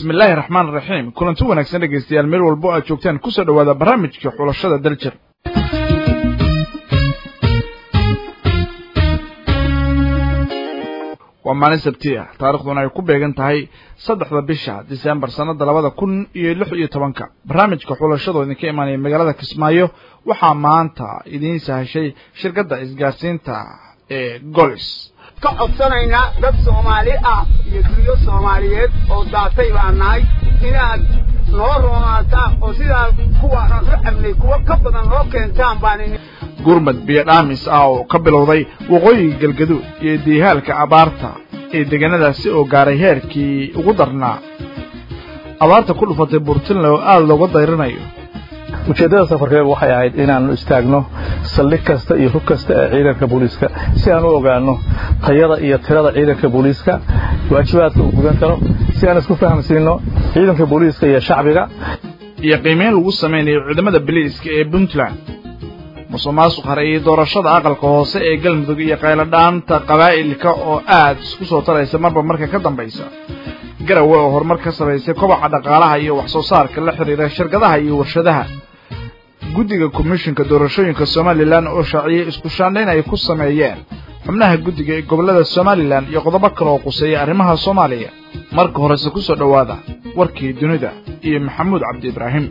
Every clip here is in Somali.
bismi illaahi raxmaan raxiim kulanti wanaagsan dhegaystayaal meel walbo aad joogtaan kusoo dhowaada barnaamijka xulashada daljir waa maalin sabti ah taarikhduna ay ku beegan tahay saddexda bisha disembar sannada labada kun iyo lix iyo tobanka barnaamijka xulashadoo idinka imaanaya magaalada kismaayo waxaa maanta idiin sahashay shirkadda isgaarsiinta ee golis ka codsanaynaa dad soomaali ah iyo dunyo soomaaliyeed oo daatay baan nahay inaad noo roonaataan oo sidaa kuwaanaan u cabnay kuwo ka badan noo keentaan baan gurmad biyo dhaamis ah oo ka bilowday waqooyiga galgaduud iyo diihaalka abaarta ee deegaanadaasi oo gaaray heerkii ugu darnaa abaarta ku dhufatay burtinle oo aada looga dayrinayo ujeeddada safarkeegu waxay ahayd inaannu istaagno saldhig kasta iyo hug kasta ee ciidanka booliiska si aan u ogaanno tayada iyo tirada ciidanka booliiska waajibaadka uu gudan karo si aan isku fahamsiinno ciidanka booliiska iyo shacbiga iyo qiimeyn lagu samaynayo ciidamada biliiska ee puntland musuq maasuq hare iyo doorashada aqalka hoose ee galmudug iyo qayladhaanta qabaa'ilka oo aad isku soo taraysa marba marka ka dambaysa garawe oo horumar ka samaysay kobaca dhaqaalaha iyo wax soo saarka la xidhiira shirkadaha iyo warshadaha guddiga komishinka doorashooyinka somalilan oo shaaciyey isku shaandhayn ay ku sameeyeen xubnaha guddiga ee gobollada somalilan iyo qodobo kale oo quseeya arrimaha soomaaliya marka horese ku soo dhowaada warkii dunida iyo maxamuud cabdi ibraahim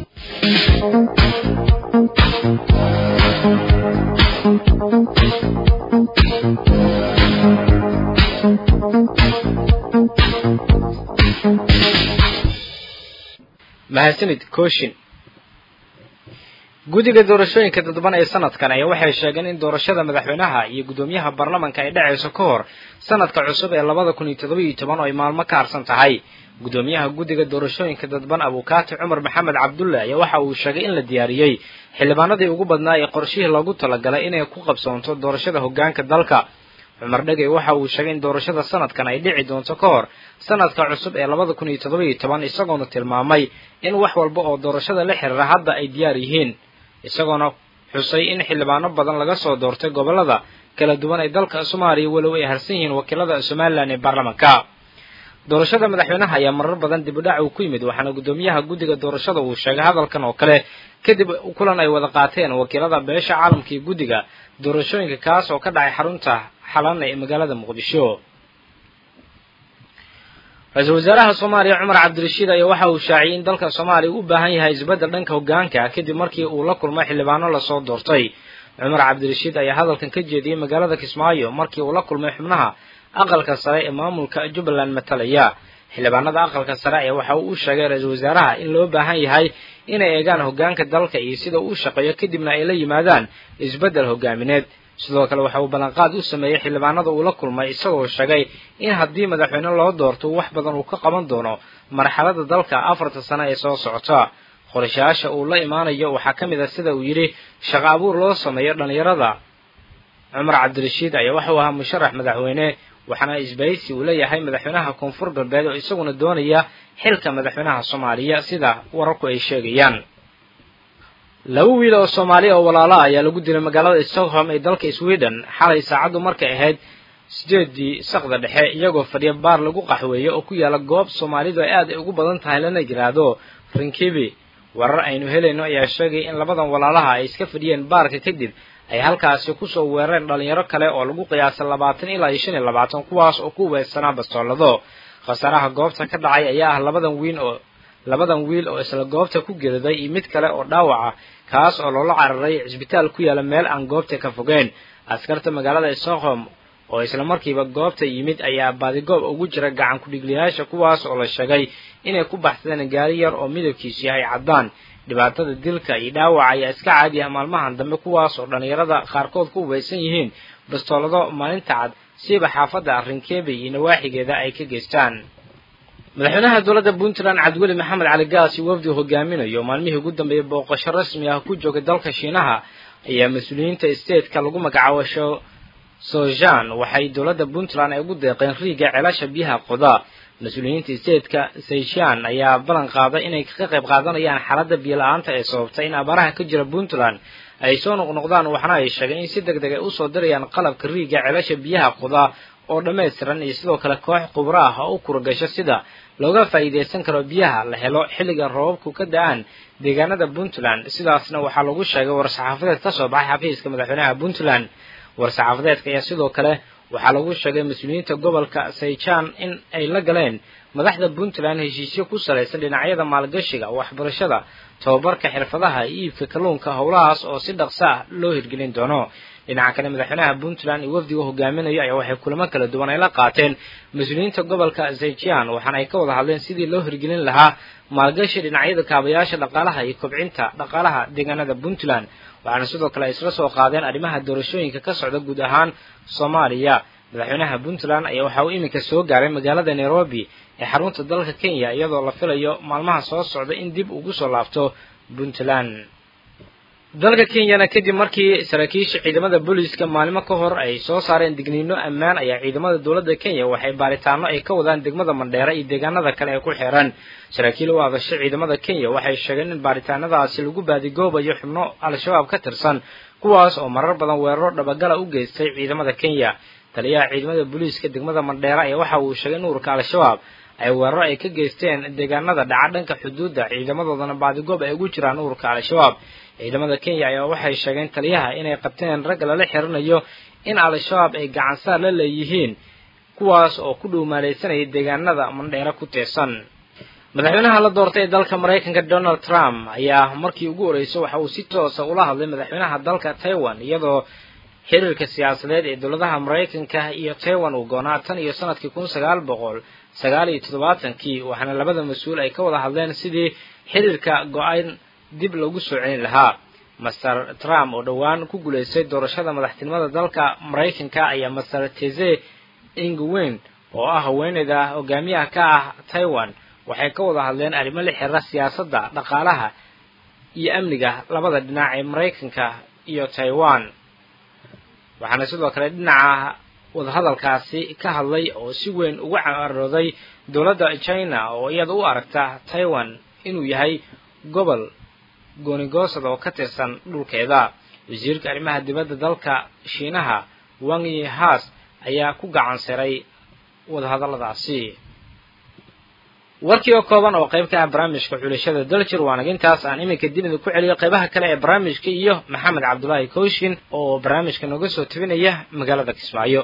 mahadsanid kooshin guddiga doorashooyinka dadban ee sanadkan ayaa waxay sheegeen in doorashada madaxweynaha iyo guddoomiyaha baarlamanka ay dhacayso ka hor sanadka cusub ee labada kun iyo toddobiiyo toban oo ay maalmo ka harsan tahay guddoomiyaha guddiga doorashooyinka dadban abukaati cumar maxamed cabdulle ayaa waxa uu sheegay in la diyaariyey xildhibaanadii ugu badnaa ee qorshihii loogu talagalay inay ku qabsoonto doorashada hoggaanka dalka cumar dhegey waxa uu sheegay in doorashada sanadkan ay dhici doonto ka hor sanadka cusub ee labada kun iyo toddobiiyo toban isagoona tilmaamay in wax walba oo doorashada la xiriira hadda ay diyaar yihiin isagoona xusay in xildhibaano badan laga soo doortay gobollada kala duwan ee dalka soomaaliya walow ay harsan yihiin wakiilada somalilan ee baarlamanka doorashada madaxweynaha ayaa marar badan dib u dhac uu ku yimid waxaana guddoomiyaha guddiga doorashada uu sheegay hadalkan oo kale kadib kulan ay wada qaateen wakiilada beesha caalamka iyo guddiga doorashooyinka kaas oo ka dhacay xarunta xalana ee magaalada muqdisho ra-iisul wasaaraha soomaaliya cumar cabdirashiid ayaa waxa uu shaaciyey in dalka soomaaliya u baahan yahay isbeddel dhanka hoggaanka kadib markii uu la kulmay xildhibaano lasoo doortay cumar cabdirashiid ayaa hadalkan ka jeediyey magaalada kismaayo markii uu la kulmay xubnaha aqalka sare ee maamulka jubbaland matalaya xildhibaanada aqalka sare ayaa waxa uu u sheegay ra-iisul wasaaraha in loo baahan yahay inay eegaan hoggaanka dalka iyo sida uu shaqeeyo kadibna ay la yimaadaan isbeddel hogaamineed sidoo kale waxa uu ballanqaad u sameeyey xildhibaanada uu la kulmay isagoo sheegay in haddii madaxweyne loo doorto wax badan uu ka qaban doono marxalada dalka afarta sano ee soo socota qorshayaasha uu la imaanayo waxaa ka mid ah sida uu yidhi shaqo abuur loo sameeyo dhallinyarada cumar cabdirashiid ayaa waxauu ahaa musharax madaxweyne waxaana isbaysi uu leeyahay madaxweynaha koonfur galbeed oo isaguna doonaya xilka madaxweynaha soomaaliya sida wararku ay sheegayaan laba wiil oo soomaaliya oo walaala ayaa lagu dilay magaalada stockholm ee dalka sweden xalay saacaddu markay ahayd sideedii saqda dhexe iyagoo fadhiya baar lagu qaxweeyo oo ku yaala goob soomaalidu ay aad ay ugu badan tahay lana yidhaahdo rinkibi warar aynu helayno ayaa sheegay in labadan walaalaha ay iska fadhiyeen baarka kadib ay halkaasi kusoo weerareen dhalinyaro kale oo lagu qiyaasay labaatan ilaa iyo shan iyo labaatan kuwaas oo ku weedsanaa bastoolado khasaaraha goobta ka dhacay ayaa ah labadan wiil oo labadan wiil oo isla goobta ku geriday iyo mid kale oo dhaawaca kaas oo loola cararay cisbitaal ku yaala meel aan goobta ka fogeyn askarta magaalada stockholm oo isla markiiba goobta yimid ayaa baadigoob ugu jira gacan ku-dhigliyaasha kuwaas oo la sheegay inay ku baxsadeen gaari yar oo midabkiisu yahay caddaan dhibaatada dilka iyo dhaawaca ayaa iska caadi ah maalmahan dambe kuwaas oo dhallinyarada qaarkood ku weysan yihiin bastoolado maalinta cad siiba xaafadda rinkeebe iyo nawaaxigeeda ay ka geystaan madaxweynaha dowladda puntland cabdiweli maxamed cali gaas iyo wafdi hogaaminayo maalmihii ugu dambeeyey booqasho rasmi ah ku joogay dalka shiinaha ayaa mas-uuliyiinta stateka lagu magacaabo sojan waxay dowladda puntland ay ugu deeqeen riiga ceelasha biyaha qoda mas-uuliyiinta stateka seishan ayaa ballan qaaday inay ka qayb qaadanayaan xaaladda biyo-la-aanta ee sababtay in abaaraha ka jira puntland ay soo noqnoqdaan waxna ay sheegeen in si deg deg ay usoo dirayaan qalabka riiga ceelasha biyaha qoda oo dhammaystiran iyo sidoo kale koox khubro ah oo u kuragasho sida looga faa'iidaysan karo biyaha la helo xilliga roobabku ka da-aan deegaanada puntland sidaasna waxaa lagu sheegay war-saxaafadeed ka soo baxay xafiiska madaxweynaha puntland war-saxaafadeedka ayaa sidoo kale waxaa lagu sheegay mas-uuliyiinta gobolka sayjaan in ay la galeen madaxda puntland heshiisyo ku salaysan dhinacyada maalgashiga waxbarashada tababarka xirfadaha iyo iibka kalluunka howlahaas oo si dhaqso ah loo hirgelin doono dhinaca kale madaxweynaha puntland iyo wafdiga hogaaminayo ayaa waxay kulamo kala duwan ay la qaateen mas-uuliyiinta gobolka zayjian waxaana ay ka wada hadleen sidii loo hirgelin lahaa maalgashi dhinacyada kaabayaasha dhaqaalaha iyo kobcinta dhaqaalaha deegaanada puntland waxaana sidoo kale ay isla soo qaadeen arrimaha doorashooyinka ka socda guud ahaan soomaaliya madaxweynaha puntland ayaa waxa uu iminka soo gaaray magaalada nairobi ee xarunta dalka kenya iyadoo la filayo maalmaha soo socda in dib ugu soo laabto puntland dalka kenyana kadib markii saraakiisha ciidamada booliiska maalimo ka hor ay soo saareen digniino ammaan ayaa ciidamada dowladda kenya waxay baaritaano ay ka wadaan degmada mandheera iyo deegaanada kale ee ku xiran saraakiil u hadasha ciidamada kenya waxay sheegeen in baaritaanadaasi lagu baadigoobayo xubno al-shabaab ka tirsan kuwaas oo marar badan weeraro dhabagala u geystay ciidamada kenya taliyaha ciidamada booliiska degmada mandheera ayaa waxa uu sheegay in ururka al-shabaab ay weeraro ay ka geysteen deegaanada dhaca dhanka xuduudda ciidamadoodana baadigoob ay ugu jiraan ururka al-shabaab ciidamada kenya ayaa waxay sheegeen taliyaha inay qabteen ragga lala xirinayo in al-shabaab ay gacansaar la leeyihiin kuwaas oo ku dhuumaalaysanaya deegaanada mandheero ku teesan madaxweynaha la doortay ee dalka maraykanka donald trump ayaa markii ugu horreysay waxa uu si toosa ula hadlay madaxweynaha dalka taiwan iyadoo xiriirka siyaasadeed ee dowladaha maraykanka iyo taiwan uu goonaa tan iyo sanadkii kun sagaal boqol sagaal iyo toddobaatankii waxaana labada mas-uul ay ka wada hadleen sidii xiriirka go-aan dib lagu soo celin lahaa master trump oo dhowaan ku guulaystay doorashada madaxtinimada dalka maraykanka ayaa master teze ingwen oo ah haweeneyda hogaamiyaha ka ah taiwan waxay ka wada hadleen arrimo la xiriira siyaasadda dhaqaalaha iyo amniga labada dhinac ee maraykanka iyo taiwan waxaana sidoo kale dhinaca wadahadalkaasi ka hadlay oo si weyn uga carooday dowladda china oo iyada u aragta taiwan inuu yahay gobol goonigoosad oo ka tirsan dhulkeeda wasiirka arrimaha dibadda dalka shiinaha wang yi haas ayaa ku gacan siray wadahadalladaasi warkii oo kooban oo qayb ka ah barnaamijka xulashada daljir waanag intaas aan iminka dib idin ku celiyo qaybaha kale ee barnaamijka iyo maxamed cabdulaahi kooshin oo barnaamijka nooga soo tabinaya magaalada kismaayo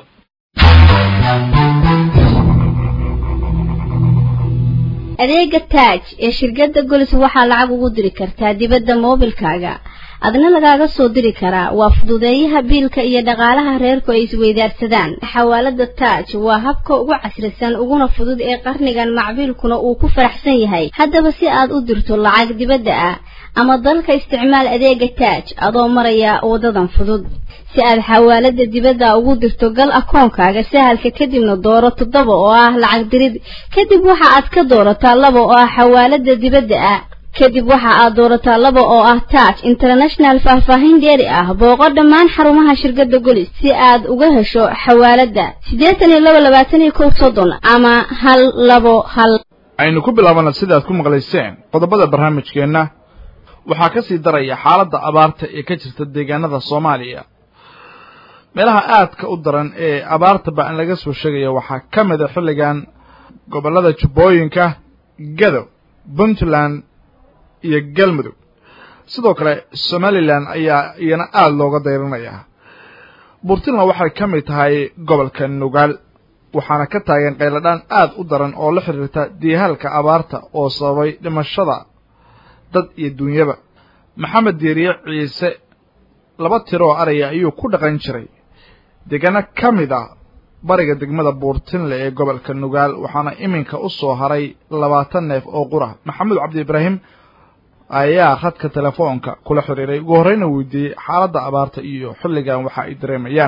adeega taaj ee shirkadda golis waxaa lacag ugu diri kartaa dibadda moobilkaaga adna lagaaga soo diri karaa waa fududeeyaha biilka iyo dhaqaalaha reerku ay isweydaarsadaan xawaalada taaj waa habka ugu casrisan uguna fudud ee qarnigan macbiilkuna uu ku faraxsan yahay haddaba si aad u dirto lacag dibadda ah ama dalka isticmaal adeega taaj adoo maraya wadadan fudud si aad xawaalada dibadda ugu dirto gal akoonkaaga sahalka kadibna dooro toddoba oo ah lacag dirid kadib waxa aad ka doorataa laba oo ah xawaalada dibadda ah kadib waxa aad doorataa laba oo ah taaj international faahfaahin dheeri ah booqo dhammaan xarumaha shirkadda golis si aad uga hesho xawaalada siddeetan iyo laba labaatan iyo kow soddon ama hal labo hal aynu ku bilaabana sidaad ku maqlayseen qodobada barnaamijkeenna waxaa ka sii daraya xaaladda abaarta ee ka jirta deegaanada soomaaliya meelaha aadka u daran ee abaarta ba-an laga soo sheegaya waxaa ka mida xilligan gobollada jubbooyinka gadow puntland iyo galmudug sidoo kale somalilan ayaa iyana aada looga dayranayaa puntland waxay ka mid tahay gobolka nugaal waxaana ka taagan qayladhaan aada u daran oo la xiriirta diihaalka abaarta oo sababay dhimashada dad iyo duunyaba maxamed diiriye ciise laba tiro oo araya ayuu ku dhaqan jiray deegaano ka mid a bariga degmada buurtinle ee gobolka nugaal waxaana iminka u soo haray labaatan neef oo qura maxamed cabdi ibraahim ayaa khadka telefoonka kula xiriiray ugu horreyna weydiiyey xaaladda abaarta iyo xilligan waxa ay dareemayaan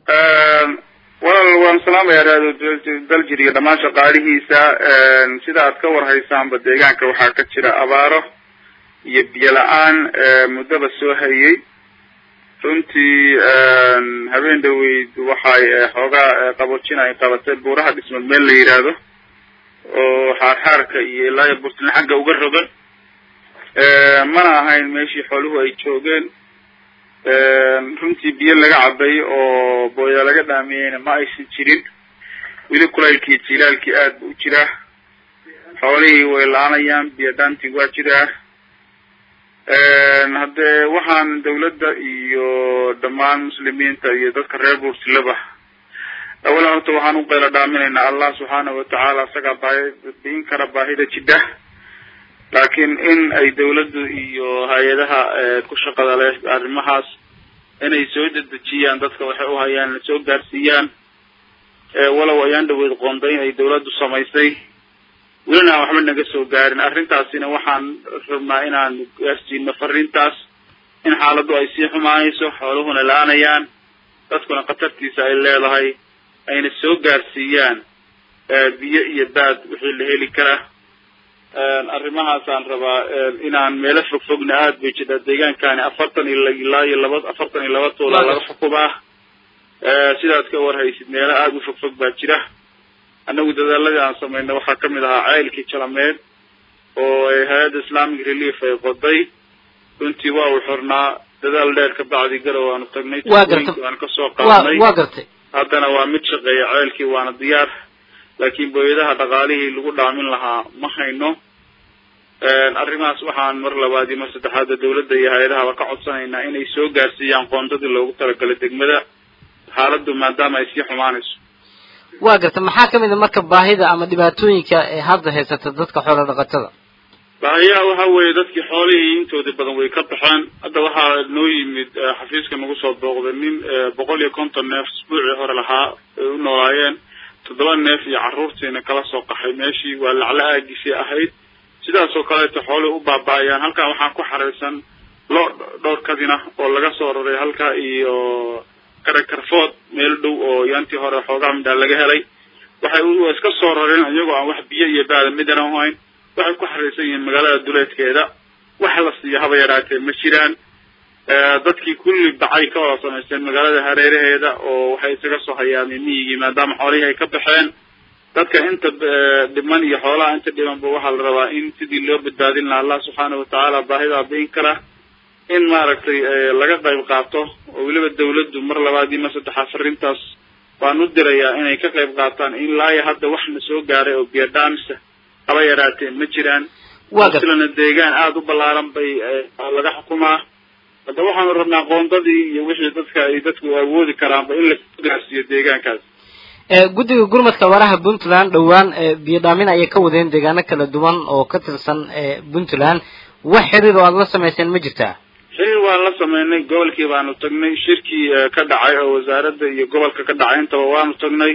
walaal waan salaamayaa raado daljir iyo dhammaan shaqaalihiisa sida aad ka warhaysaanba deegaanka waxaa ka jira abaaro iyo biyo la-aan muddaba soo hayay runtii habeen dhaweyd waxay xoogaa qaboojin ay qabatay buuraha dhismad meel la yidhaahdo oo xaarxaarka iyo ilaa iyo burtland xagga uga rogan mana ahayn meeshii xooluhu ay joogeen runtii biyo laga cabay oo booya laga dhaamiyeyna ma aysan jirin weli kulaylkii jilaalkii aad bu u jiraa xoolihii way la-aanayaan biyo dhaantii waa jiraa haddee waxaan dawladda iyo dhammaan muslimiinta iyo dadka reer buursilaba awalan horta waxaan u qayla dhaaminaynaa allah subxaana watacaala isagaa baahi biin kara baahida jidha laakiin in ay dawladdu iyo hay-adaha ku shaqada leh arrimahaas inay soo dedejiyaan dadka waxay u hayaan la soo gaarsiiyaan walow ayaan dhaweyd qoondayn ay dawladdu samaysay welina aan waxba naga soo gaarin arrintaasina waxaan rabnaa inaan gaarsiino fariintaas in xaaladdu ay sii xumaanayso xooluhuna la-aanayaan dadkuna khatartiisa ay leedahay ayna soo gaarsiiyaan biyo iyo baad wixii la heli kara arrimahaasaan rabaa inaan meelo fog fogna aada bay jidhaa deegaankani afartan iyo ilaa iyo laba afartan iyo laba tuulaa laga xukumaa sidaad ka warhaysid meelo aada u fog fog baa jira annagu dadaaladii aan samayna waxaa kamid ahaa ceylkii jalameed oo hay-adda islamic relief ay qoday runtii waa uu xirnaa dadaal dheer ka bacdi garow aanu tagnay waanu kasoo qaadnay waa gartay haddana waa mid shaqeeya ceylkii waana diyaar laakiin booyadaha dhaqaalihii lagu dhaamin lahaa ma hayno arrimahaas waxaan mar labaad iyo mar saddexaadda dawladda iyo hay-adahaba ka codsanaynaa inay soo gaarsiiyaan qoondadii loogu talagalay degmada xaaladdu maadaama ay sii xumaanayso waa garta maxaa kamid a marka baahida ama dhibaatooyinka ee hadda haysata dadka xoola dhaqatada baahiyaha waxa weeye dadkii xoolihii intooda badan way ka baxeen hadda waxaa noo yimid xafiiska nagu soo booqday nin boqol iyo konton neef isbuucii hore lahaa ay u noolaayeen toddoba neef iyo carruurtiina kala soo qaxay meeshii waa lacla aagisii ahayd sidaas oo kaleeto xoolihii u baaba-ayaan halkan waxaan ku xaraysan loo dhowr kadina oo laga soo raray halka iyo karakarfood meel dhow oo yaantii hore xoogaa midhaa laga helay waxay iska soo rareen iyagoo aan wax biyo iyo baada midana hayn waxay ku xaraysan yihiin magaalada duleedkeeda wax la siiyo haba yaraatee ma jiraan dadkii kulli bacay ka wada samaysteen magaalada hareeraheeda oo waxay isaga soo hayaameen miyigii maadaama xoolihii ay ka baxeen dadka inta dhiman iyo xoolaha inta dhimanba waxaa la rabaa in sidii loo badbaadin laha allah subxaana watacaala baahidaa biin kara in maaragtay laga qayb qaato oo weliba dawladdu mar labaad iyo mar saddexaad fariintaas waan u dirayaa inay ka qayb qaataan in laaya hadda wax na soo gaaray oo biyadhaamisa haba yaraatee ma jiraan silana deegaan aada u ballaaran bay laga xukumaa hadda waxaanu rabnaa qoondadii iyo wixii dadka ay dadku awoodi karaanba in lasoo gaarsiiyo deegaankaas guddiga gurmadka waraha puntland dhowaan biyo dhaamin ayay ka wadeen deegaano kala duwan oo ka tirsan puntland wax xiriir oo aada la samayseen ma jirtaa xiriir waan la sameynay gobolkii baanu tagnay shirkii ka dhacay oo wasaaradda iyo gobolka ka dhacay intaba waanu tagnay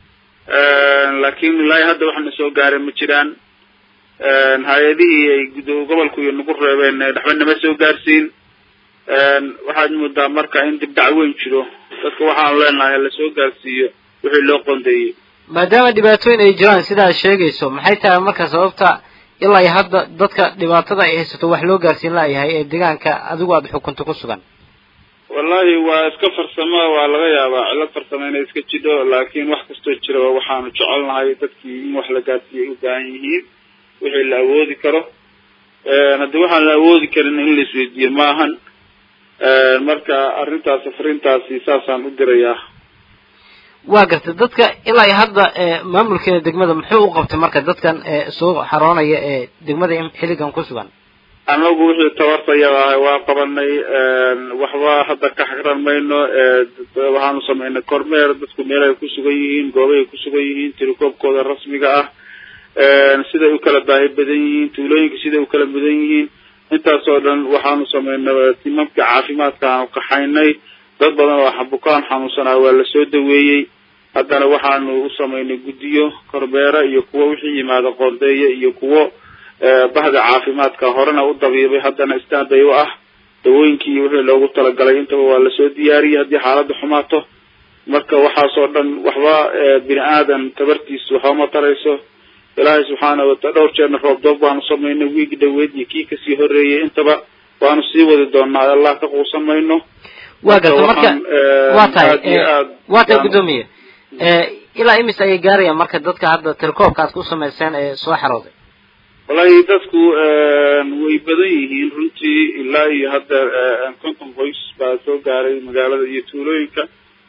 laakiin ilaahi hadda waxna soo gaaray ma jiraan hay-adihii ay gobolku iyo nagu reebeen waxba nama soo gaarsiin waxaad moodaa marka in dibdhac weyn jiro dadka waxaanu leenahay lasoo gaarsiiyo wixii loo qondeeyey maadaama dhibaatooyin ay jiraan sida aad sheegayso maxay tahay marka sababta ilaa iyo hadda dadka dhibaatada ay haysato wax loo gaarsiin laayahay ee deegaanka adigu aada xukunta ku sugan wallahi waa iska farsamo waa laga yaabaa cilad farsamo inay iska jidho laakiin wax kastoo jira waxaanu jecelnahay dadkii in wax la gaarsiiyay u baahan yihiin wixii la awoodi karo haddii waxaan la awoodi karin in la isweydiiyo maahan marka arrintaas fariintaasi saasaan u dirayaa waa gartay dadka ilaa iyo hadda maamulkeeda degmada muxuu u qabtay marka dadkan soo xaroonaya ee degmada xilligan ku sugan anagu wixii tabartayada ahay waa qabanay waxba hadda ka xagran mayno waxaanu samaynay kormeer dadku meelahay ku sugan yihiin goobahay ku sugan yihiin tirikoobkooda rasmiga ah siday u kala baahi badan yihiin tuulooyinka siday u kala mudan yihiin intaas oo dhan waxaanu samaynay timamka caafimaadka aanu kaxaynay dad badan oo bukaan xanuunsanaa waa lasoo daweeyey haddana waxaanu u samaynay guddiyo korbeera iyo kuwo wixii yimaada qoondeeya iyo kuwo bahda caafimaadka horena u dabiibay haddana standbay u ah dawooyinkii wixii loogu talagalay intaba waa lasoo diyaariyey haddii xaaladda xumaato marka waxaasoo dhan waxba bini aadan tabartiisu waxba ma tarayso ilaahay subxaana wataala dhowr jeerna roobdoob baanu samaynay wiigi dhaweed iyo kii kasii horeeyey intaba waanu sii wadi doonaa allah ka quusan mayno waa garta marka waa tahay waa tahay guddoomiye ilaa imis ayay gaarayaan marka dadka hadda telekoobka aad ku samayseen ee soo xarooday wallahi dadku way badan yihiin runtii ilaa iyo hadda konton qoys baa soo gaaray magaalada iyo tuulooyinka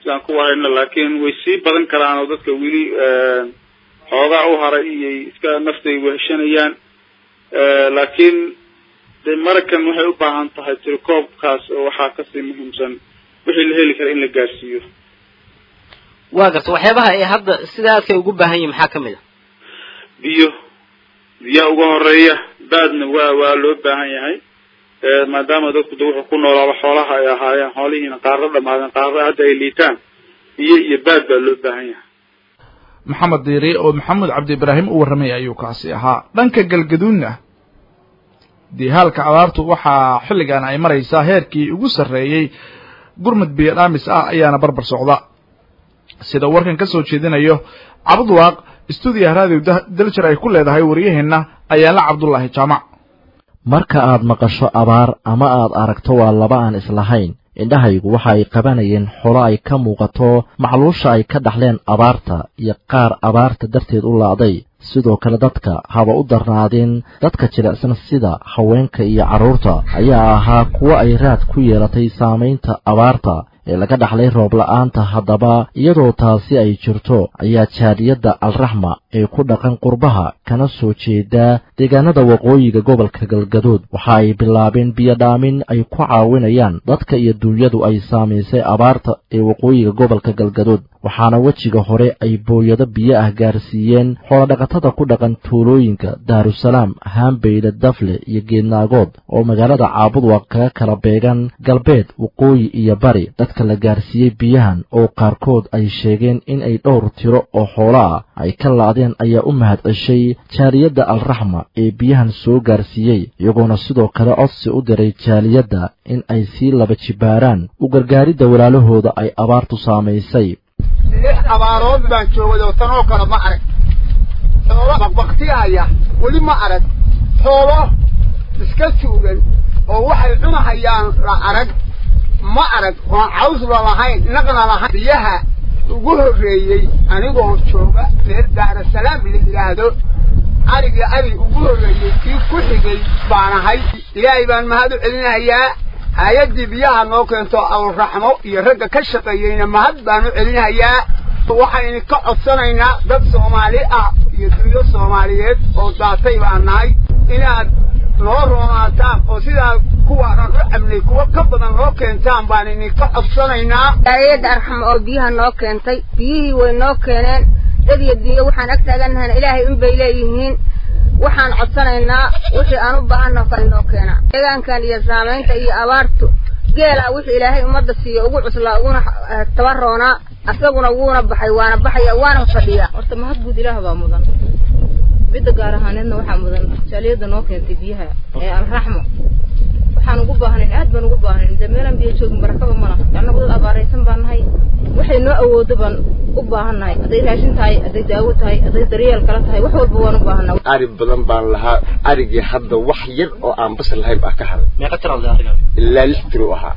sidaan ku warayno laakiin way sii badan karaan oo dadka weli xoogaa u haray iyay iska naftay weheshanayaan laakiin de markan waxay u baahan tahay tirikoobkaas oo waxaa kasii muhiimsan wixii la heli kara in la gaarsiiyo waa garta waxyaabaha ay hadda sida aadkay ugu baahan yihin maxaa kamid a biyo biyaha uga horeeya baadna waa waa loo baahan yahay maadaama dadku de wuxuu ku noolaaba xoolaha ay ahaayeen xoolihiina qaarro dhamaadeen qaarro hadda ay liitaan biyo iyo baad baa loo baahan yahay maxamed diiri oo maxamed cabdi ibraahim u warramay ayuu kaasi ahaa dhanka galgaduudna diihaalka abaartu waxaa xilligan ay maraysaa heerkii ugu sarreeyey gurmud biyo dhaamis ah ayaana barbar socda sida warkan ka soo jeedinayo cabdwaaq stuudiyaha raadiyo daljar ay ku leedahay waryaheenna ayaala cabdullaahi jaamac marka aad maqasho abaar ama aad aragto waa laba aan islahayn indhahaygu waxa ay qabanayeen xolo ay ka muuqato macluusha ay ka dhaxleen abaarta iyo qaar abaarta darteed u la'day sidoo kale dadka haba u darnaadeen dadka jilicsan sida haweenka iyo carruurta ayaa ahaa kuwo ay raad ku yeelatay saamaynta abaarta ee laga dhaxlay roob la'aanta haddaba iyadoo taasi ay jirto ayaa jaadiyadda alraxma ee ku dhaqan qurbaha kana soo jeedaa deegaanada waqooyiga gobolka galgaduud waxa ay bilaabeen biyodhaamin ay ku caawinayaan dadka iyo duunyadu ay saamaysay abaarta ee waqooyiga gobolka galgaduud waxaana wejiga hore ay booyado biyo ah gaarsiiyeen xoolodhaqatada ku dhaqan tuulooyinka daarusalaam haambeyle dafle iyo geednaagood oo magaalada caabudwaq kaga kala beegan galbeed waqooyi iyo bari dadka la gaarsiiyey biyahan oo qaarkood ay sheegeen in ay dhowr tiro oo xoolo ah ay ka la'deen ayaa u mahad ceshay jaaliyadda alraxma ee biyahan soo gaarsiiyey iyagoona sidoo kale codsi u diray jaaliyadda in ay sii laba jibaaraan u gargaaridda walaalahooda ay abaartu saamaysay lix abaarood baan joogay oo tanoo kale ma arag xoolo baqbaktihaya weli ma arag xoolo iska tuugan oo waxay cunahayaan la arag ma arag oon cawsba lahayn naqna lahayn biyaha ugu horreeyey anigoo jooga reer daarasalaam la yidhaahdo arigii arig ugu horreeyey kii ku xigay baan ahay ilaahay baan mahad u celinayaa hay-addii biyaha noo keento alraxmo iyo ragga ka shaqeeyeyna mahad baan u celinayaa waxaynu ka codsanaynaa dad soomaali ah iyo dunyo soomaaliyeed oo daatay baan nahay inaad noo roonaataan oo sidaa kuwaanan u cabnay kuwo ka badan noo keentaan baan idinka codsanaynaa hay-adda arxamo oo biyaha noo keentay biyihii way noo keeneen dad iyo dunyo waxaan ag taagannahayna ilaahay unbay leeyihiin waxaan codsanaynaa wixii aan u baahannaho kale noo keenaa deegaankan iyo saamaynta iyo abaartu geela wixii ilaahay ummadda siiyo ugu cuslaa uguna tabaroonaa asaguna wuuna baxay waana baxaya waana fadhiyaa horta mahad guud ilaah baa mudan midda gaar ahaaneedna waxaa mudan jaaliyadda noo keentay biyaha ee alraxmo waxaan ugu baahnayn aad baan ugu baahnayn dee meelaan biyo joogin barakaba ma laha annagu dad abaaraysan baan nahay waxay noo awoodo baan u baahan nahay hadday raashin tahay hadday daawo tahay hadday daryeel kala tahay wax walba waan u baahanaa ari badan baan lahaa arigii hadda wax yar oo aan basal lahayn baa ka haray meeqa tiro leh ariga ilaa lix tiro ahaa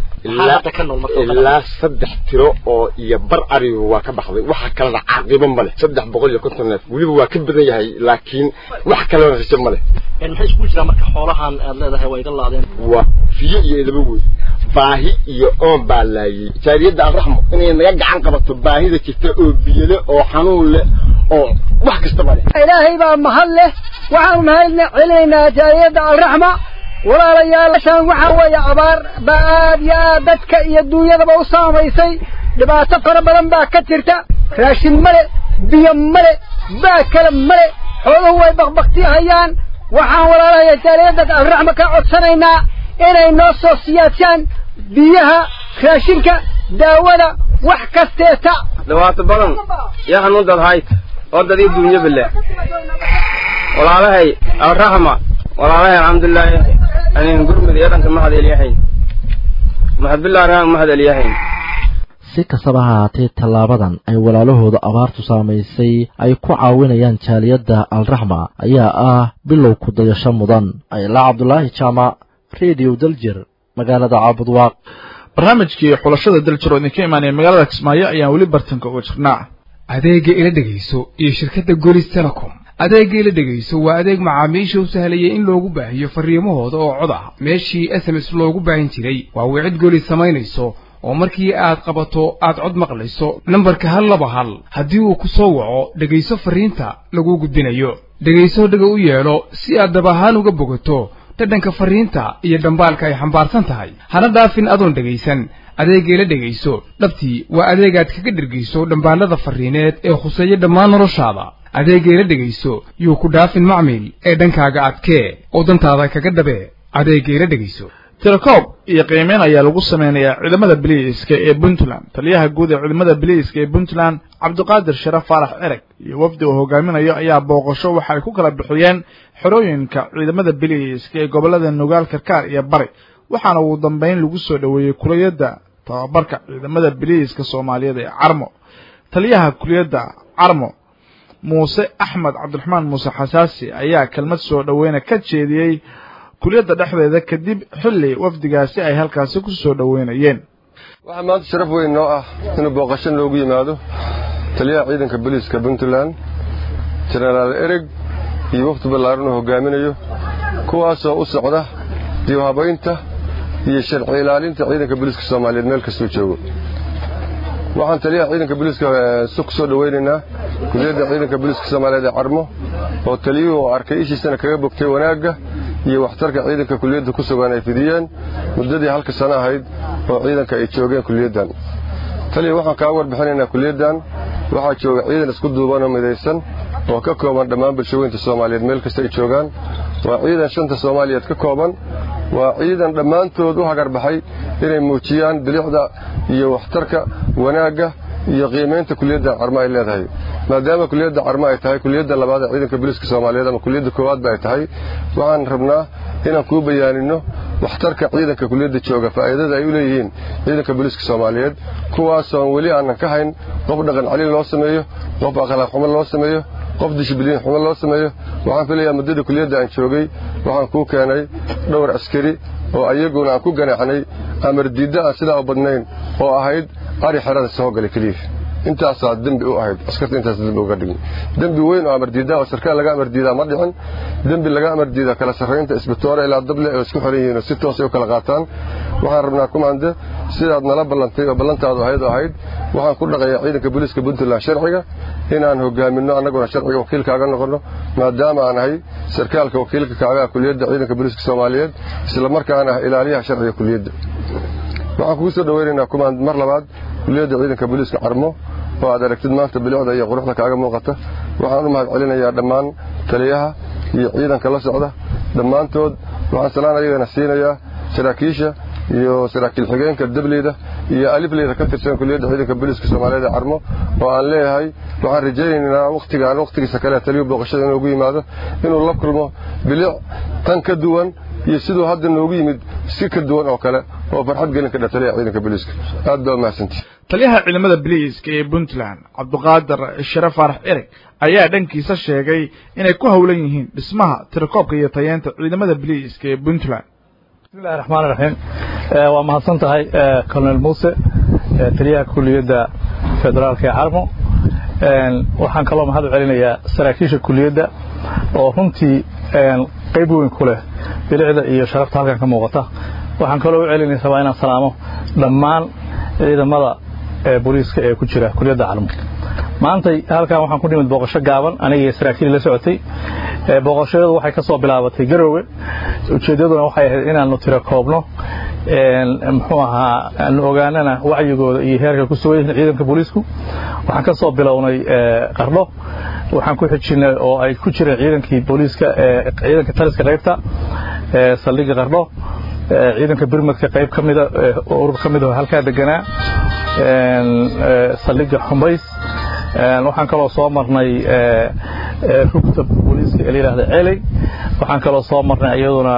ilaa saddex tiro oo iyo bar arigu waa ka baxday waxa kalena caaqibo ma leh saddex boqol iyo konton neef weliba waa ka badan yahay laakiin wax kalena rajo ma leh maxay isku jiraan marka xoolahan aad leedahay waa iga laadeen waa fiyo iyo idaba wey baahi iyo oon baa laayay jaariyadda alraxmo inay naga gacan qabato baahida jirta oo biyole oo xanuun leh oo wax kastaba leh ilaahay baa mahad leh waxaan mahadna celinaynaa jaariyadda alraxma walaalayaashaan waxaa weeye abaar baa aad iyo aad dadka iyo duunyadaba u saamaysay dhibaato fara badan baa ka jirta raashin male biyo male baa kale male xooluhu way bakbaktihayaan waxaan walaalahaya jaaliyadda alraxma ka codsanaynaa inay noo soo siyaasaan biyaha raashinka daawada wax kasteeta dhibaato badan iyo xanuundad hayd oo dadii duunyo bile walaalahay alraxma walaalahay alxamdulilaahi anin gurmud iyo dhanka mahad elyahayn mahad billahi rahan mahad elyahayn si kastaba ha haatee tallaabadan ay walaalahooda abaartu saamaysay ay ku caawinayaan jaaliyadda alraxma ayaa ah bilow ku dayasho mudan aylaa cabdulaahi jaamac redio daljir magaalada caabudwaaq barnaamijkii xulashada daljir oo idinka imaanaya magaalada kismaayo ayaan weli bartanka uga jirnaa adeegga ila dhegayso iyo shirkadda golis telecom adeegga ila dhegayso waa adeeg macaamiisha u sahlayay in loogu baahiyo farriimahooda oo cod ah meeshii s m s loogu baahin jiray waa wicid golis samaynayso oo markii aad qabato aad cod maqlayso nambarka hal laba hal haddii uu ku soo waco dhegayso fariinta lagu gudbinayo dhegayso dhega u yeelo si aad dab ahaan uga bogato dhadhanka fariinta iyo dhambaalka ay xambaarsan tahay hana dhaafin adoon dhegaysan adeegay la dhegayso dhabtii waa adeegaad kaga dhergayso dhambaalada fariineed ee khuseeya dhammaan noloshaada adeegay la dhegayso yuu ku dhaafin macmiil ee dhankaaga adkee oo dantaada kaga dhabe adeegay la dhegayso tirakoob iyo qiimeyn ayaa lagu sameynayaa ciidamada biliiska ee puntland taliyaha guud ee ciidamada biliiska ee puntland cabdiqaadir sharaf faarax ereg iyo wafdi uu hogaaminayo ayaa booqasho waxa ay ku kala bixiyeen xerooyinka ciidamada biliiska ee gobollada nugaal karkaar iyo bari waxaana ugu dambeyn lagu soo dhoweeyey kuliyadda tababarka ciidamada biliiska soomaaliyeed ee carmo taliyaha kuliyadda carmo muuse axmed cabdiraxmaan muuse xasaasi ayaa kelmad soo dhoweyna ka jeediyey kuliyadda dhexdeeda kadib xilli wafdigaasi ay halkaasi ku soo dhoweynayeen waxaa maanta sharaf weyn noo ah inuu booqasho noogu yimaado taliyaha ciidanka booliiska puntland jenaraal ereg iyo wafdi ballaaran uu hogaaminayo kuwaasoo u socda dibhabaynta iyo sharci ilaalinta ciidanka booliiska soomaaliyeed meel kastuu joogo waxaan taliyaha ciidanka booliiska ku soo dhoweynaynaa kuliyadda ciidanka booliiska soomaaliyeed ee carmo oo taliyuhu uu arkay ishiisana kaga bogtay wanaagga iyo waxtarka ciidanka kuliyadda ku sugan ay fidiyeen muddadii halka sano ahayd oo ciidanka ay joogeen kuliyaddan taliya waxaan kaa warbixinaynaa kuliyaddan waxaa jooga ciidan isku duuban oo midaysan oo ka kooban dhammaan bulshaweynta soomaaliyeed meel kasta ay joogaan waa ciidan shanta soomaaliyeed ka kooban waa ciidan dhammaantood u hagarbaxay inay muujiyaan bilicda iyo waxtarka wanaagga iyo qiimaynta kuliyadda carmo ay leedahay maadaama kuliyadda carmo ay tahay kuliyadda labaad ee ciidanka booliiska soomaaliyeed ama kuliyadda koowaadba ay tahay waxaan rabnaa inaan kuu bayaanino waxtarka ciidanka kuliyadda jooga faa'iidada ay u leeyihiin ciidanka booliiska soomaaliyeed kuwaasoon weli aanan ka hayn qof dhaqan calin loo sameeyo qof akhlaaq xumo loo sameeyo qof dishbiliin xumo loo sameeyo waxaan filayaa muddada kuliyadda aan joogay waxaan kuu keenay dhowr askari oo ayaguna aan ku ganaacnay amar diidda aan sidaa u badnayn oo ahayd ari xerada soo galay keliya intaasaa dembi u ahayd askarta intaas dembi uga dhigin dembi weyn oo amardiidaa oo sarkaal laga amardiidaa ma dhicin dembi laga amardiidaa kala sarraynta isbitoore ilaa dable oo isku xiran yihiin oo si toos ay u kala qaataan waxaan rabnaa kumande sidaad nala ballantay oo ballantaadu ahayd oo ahayd waxaan ku dhaqayaa ciidanka booliiska puntland sharciga inaan hogaaminno annaguna sharciga wakiilkaaga noqonno maadaama aan ahay sarkaalka wakiilka kaagaa kuliyadda ciidanka booliiska soomaaliyeed isla markaana ah ilaaliyaha sharciga kuliyadda waxaan kugu soo dhoweynaynaa kumand mar labaad kuliyadda ciidanka booliiska carmo oo aad aragtid maanta bilicda iyo quruxda kaaga muuqata waxaan u mahad celinayaa dhammaan taliyaha iyo ciidanka la socda dhammaantood waxaan salaan ayagana siinayaa saraakiisha iyo saraakiil xigeenka dableyda iyo alifleyda ka tirsan kuliyadda ciidanka booliiska soomaaliyeed ee carmo oo aan leeyahay waxaan rajaynaynaa wakhtigaan wakhtigiisa kale taliyuu booqashada inoogu yimaado inuu la kulmo bilic tan ka duwan iyo siduu hadda noogu yimid si ka duwan oo kale oo farxad gelin ka dha taliyaha ciidanka booliiska aad baa umahadsantihi taliyaha ciidamada biliiska ee puntland cabdiqaadir sharaf faarax ereg ayaa dhankiisa sheegay inay ku howlan yihiin dhismaha tirakoobka iyo tayeenta ciidamada biliiska ee puntland bismillahi raxmaan raxiim waa mahadsan tahay colonel muuse taliyaha kuliyadda federaalka ee carmo waxaan kaloo mahad u celinayaa saraakiisha kuliyadda oo runtii qayb weyn ku leh bilicda iyo sharafta halkan ka muuqata waxaan kaloo u celinaya rabaa inaan salaamo dhammaan ciidamada booliiska ee ku jira kuliyadda carmo maantay halkan waxaan ku nimid booqasho gaaban aniga iyo saraakiil la socotay booqashadu waxay ka soo bilaabatay garoowe ujeeddaduna waxay ahayd inaanu tiro koobno muxuu ahaa aanu ogaanana wacyigooda iyo heerka ku sugan yihiin ciidanka booliisku waxaan ka soo bilownay qardho waxaan ku xijinay oo ay ku jireen ciidankii booliiska ciidanka taliska qaybta saldhigga qardho ciidanka birmadka qayb ka mida urur ka mid oo halkaa deganaa saldhigga xumbays waxaan kaloo soo marnay rugta booliiska ee la yidhahda celey waxaan kaloo soo marnay iyaduna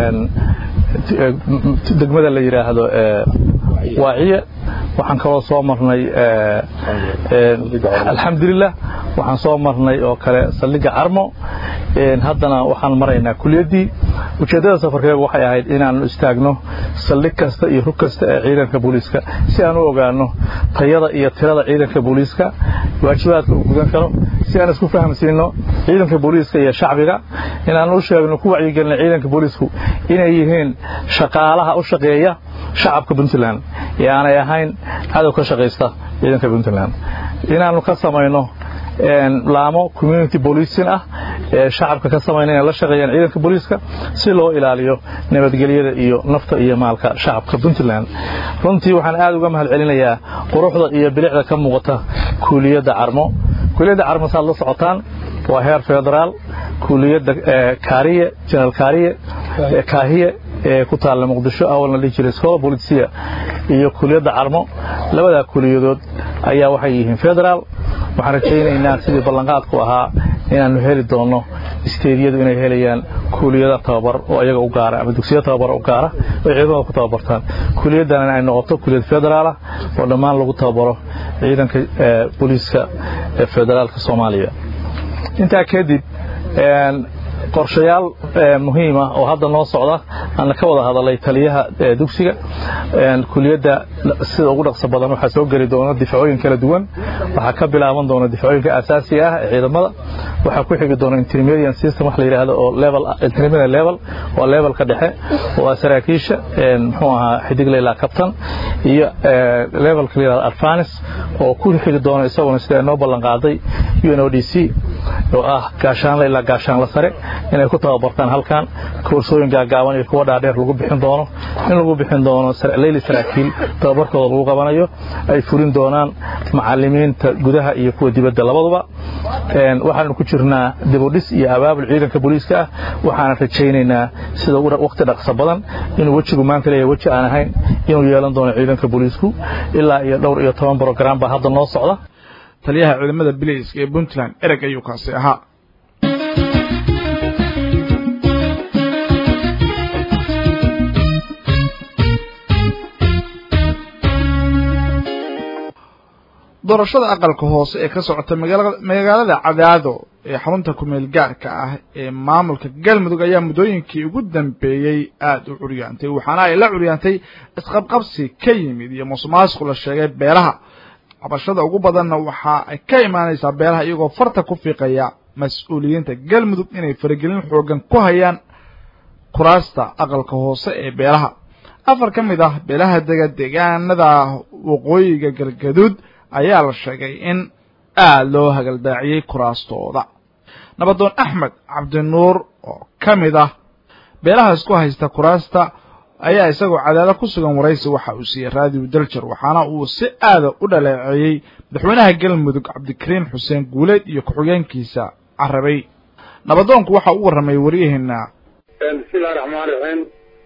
degmada la yidhaahdo waaciye waxaan kaloo soo marnay alxamdulilah waxaan soo marnay oo kale saldhigga carmo haddana waxaan maraynaa kuliyaddii ujeeddada safarkeegu waxay ahayd inaannu istaagno saldhig kasta iyo rug kasta ee ciidanka booliiska si aan u ogaanno tayada iyo tirada ciidanka booliiska waajibaadka uu gudan karo si aan isku fahamsiinno ciidanka booliiska iyo shacbiga inaannu u sheegno ku wacyigelino ciidanka booliisku inay yihiin shaqaalaha u shaqeeya shacabka puntland ee aanay ahayn cadow ka shaqaysta ciidanka puntland inaannu ka samayno laamo community bolicing ah ee shacabka ka samayna inay la shaqeeyaan ciidanka booliiska si loo ilaaliyo nabadgelyada iyo nafta iyo maalka shacabka puntland runtii waxaan aad uga mahad celinayaa quruxda iyo bilicda ka muuqata kuuliyadda carmo kuuliyadda carmo saad la socotaan waa heer federaal kuuliyadda kaariye jenaraal kaariye kaahiye ee ku taalla muqdisho awalna dhihi jiray scola bolisia iyo kuuliyadda carmo labadaa kuuliyadood ayaa waxay yihiin federaal waxaan rajaynaynaa sidii ballanqaadku ahaa inaannu heli doonno isteediyadu inay helayaan kuuliyada tababar oo iyaga u gaara ama dugsiya tababar u gaara oo ciidamada ku tababartaan kuuliyaddana ay noqoto kuuliyad federaalah oo dhammaan lagu tababaro ciidanka booliiska ee federaalka soomaaliya intaa kadib qorshayaal muhiima oo hadda noo socda aan ka wada hadalay taliyaha dugsiga kuliyadda sida ugu dhaqso badan waxaa soo geli doona difacooyin kala duwan waxaa ka bilaaban doona difacooyinka asaasiga ah ee ciidamada waxaa ku xigi doona intermediate system wax la yidhaahdo oo level intermediate level waa levelka dhexe oo ah saraakiisha muxuu ahaa xidigle ilaa kabtan iyo levelka la yidhahdo advance oo ku xigi doona isaguna sida noo ballan qaaday UNODC oo ah gaashaanle ilaa gaashaanle sare inay ku tababartaan halkan koorsooyin gaagaaban iyo kuwa dhaadheer lagu bixin doono in lagu bixin doono leyli saraakiil tababarkooda lagu qabanayo ay furin doonaan macalimiinta gudaha iyo kuwa dibadda labaduba waxaanu ku jirnaa dibudhis iyo abaabul ciidanka booliiska ah waxaana rajaynaynaa sida waqti dhaqso badan inuu wejigu maanta leeyahay weji aan ahayn inuu yeelan doono ciidanka booliisku ilaa iyo dhowr iyo toban brogram baa hadda noo socda taliyaha ciidamada biliiska ee puntland ereg ayuu kaasi ahaa doorashada aqalka hoose ee ka socota magaalada cadaado ee xarunta kumeel gaarka ah ee maamulka galmudug ayaa muddooyinkii ugu dambeeyey aada u curyaantay waxaana ay la curyaantay isqabqabsi ka yimid iyo musuqmaasuq la sheegay beelaha cabashada ugu badanna waxa ay ka imaanaysaa beelaha iyagoo farta ku fiiqaya mas-uuliyiinta galmudug inay faragelin xoogan ku hayaan kuraasta aqalka hoose ee beelaha afar ka mid ah beelaha dega deegaanada waqooyiga galgaduud ayaa la sheegay in aada loo hagaldaaciyey kuraastooda nabadoon axmed cabdinuur oo ka mid ah beelaha isku haysta kuraasta ayaa isagoo cadaado ku sugan waraysi waxa uu siiyey raadiyo daljar waxaana uu si aada u dhaleeceeyey madaxweynaha galmudug cabdikariin xuseen guuleed iyo ku-xigeenkiisa carabay nabadoonku waxa u warramay waryaheena bismillahi raxmaan raxiim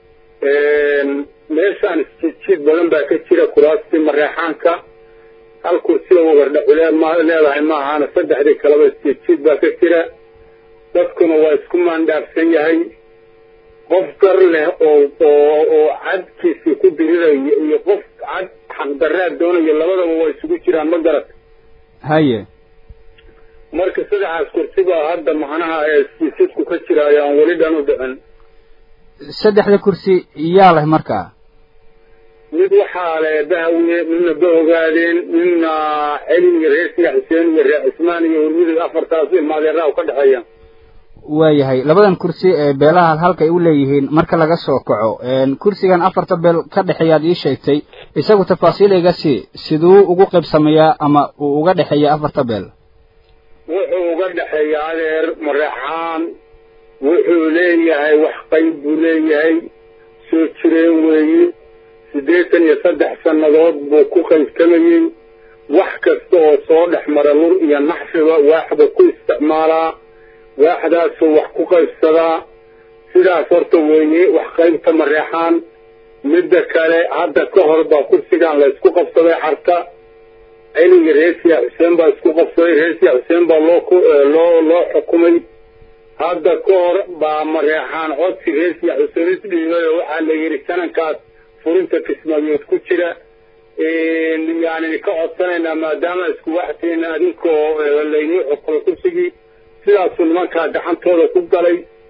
meeshaan isjiidjiid badan baa ka jira kuraastii mareexaanka hal kursiga wagardhaxule ma leedahay ma ahaana saddexdii kaleba isjiidjiid baa ka jira dadkuna waa isku maandhaafsan yahay qof gar leh oo oo oo cadkiisii ku dirirayo iyo qof cad xaqdarraad doonayo labadaba waa isugu jiraan ma garat haye marka saddexaas kursi baa hadda macnaha ee isjiidjiidku ka jiraayo aan weli dhan u dhicin saddexda kursi yaa leh markaa mid waxaa le bahawiye midna bahogaadeen midna celin iyo reer siya xuseen iyo reer cismaan iyo hurmudug afartaas ilmaadeeraha ka dhexeeya waayahay labadan kursi ee beelaha halkay u leeyihiin marka laga soo kaco kursigan afarta beel ka dhexeeyaad ii sheegtay isagu tafaasiil iga sii siduu ugu qaybsamayaa ama uu uga dhexeeya afarta beel wuxuu uga dhexeeya adeer mareexaan wuxuu leeyahay wax qayb buu leeyahay soo jireen weeye siddeetan iyo saddex sannadood buu ku qaybtamayey wax kasta oo soo dhex mara lur iyo naxfiba waaxba ku isticmaalaa waaxdaasuu wax ku qaybsadaa sidaas horta weeye wax qaybta mareexaan midda kale hadda ka hor baa kursigan la isku qabsaday carta celiga reesiya xuseen baa isku qabsaday reesiya xuseen baa loo loo loo xukumay hadda ka hor baa mareexaan codsi reesiya xuseen isdhiibay oo waxaa la yidhi sanankaas furinta kismaayood ku jira yani ka codsanaynaa maadaama isku waxtiin adinkoo laynii xukumay kursigii sidaasuu nimankaa gacantooda ku galay